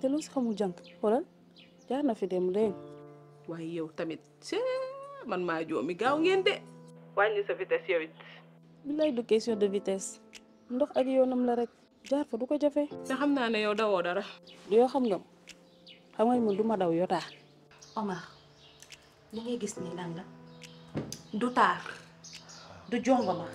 te loo si xamul jànk xoolal jaar na fi dem léegi waaye yow tamit cee man maa joomi gaaw ngeen de wàññi sa vitesse yow it billaay du question de vitesse ndox ak yoonam la rek jaar fa du ko jafe te xam naa ne yow dawoo dara du yoo xam nga xam nga man du ma daw yotaa Omar li ngay gis ni lan la du taar du jongoma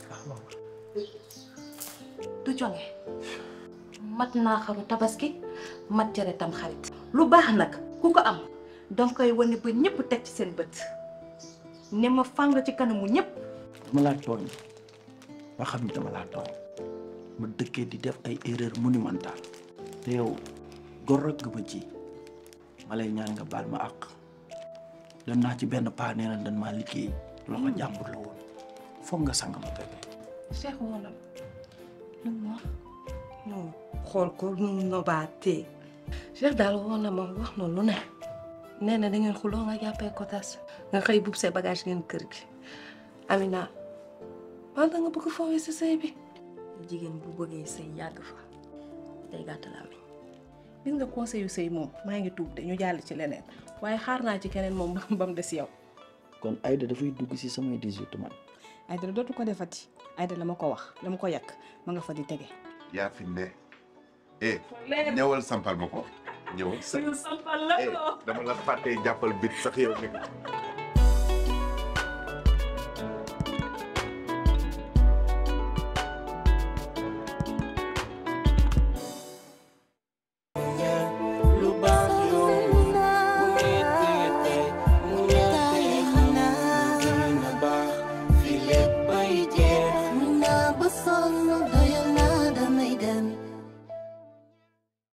du jonge mat naa xaru tabaski mat jare tam xarit lu baax nag ku ko am danga koy wane ba ñëpp teg ci seen bët ne ma fàng ci kanamu ñëpp dama laa tooñ ba xam ni dama laa tooñ ma dëkkee di def ay erreur monumentale te yow gor rek nga ma ji ma lay ñaan nga baal ma àq dem naa ci benn paa nee na dañ maa liggéey loxo jàmbur la woon foog nga sang ma bébé Cheikh wonam lu mu wax non xool ko nu mu nobaatee Cheikh daal woon na ma wax na lu ne nee na da ngeen xuloo nga jàppee ko tas nga xëy bub say bagage ngeen kër gi Amina man da nga bëgg foowee sa sëy bi jigéen bu bëggee sëy yàgg fa day gàtt laa mi gis nga conseil yu sëy moom maa ngi tuub de ñu jàll ci leneen waaye xaar naa ci keneen moom ba mu des yow kon Aïda dafay dugg si samay 18 man Aïda dootu ko defati Aïda la ma ko wax la ma ko yàq ma nga fa di tege yaa fi ne eh ñëwal sampal ma ko ñëwal sa sampal la eh dama la fàttee jàppal bit sax yow nekk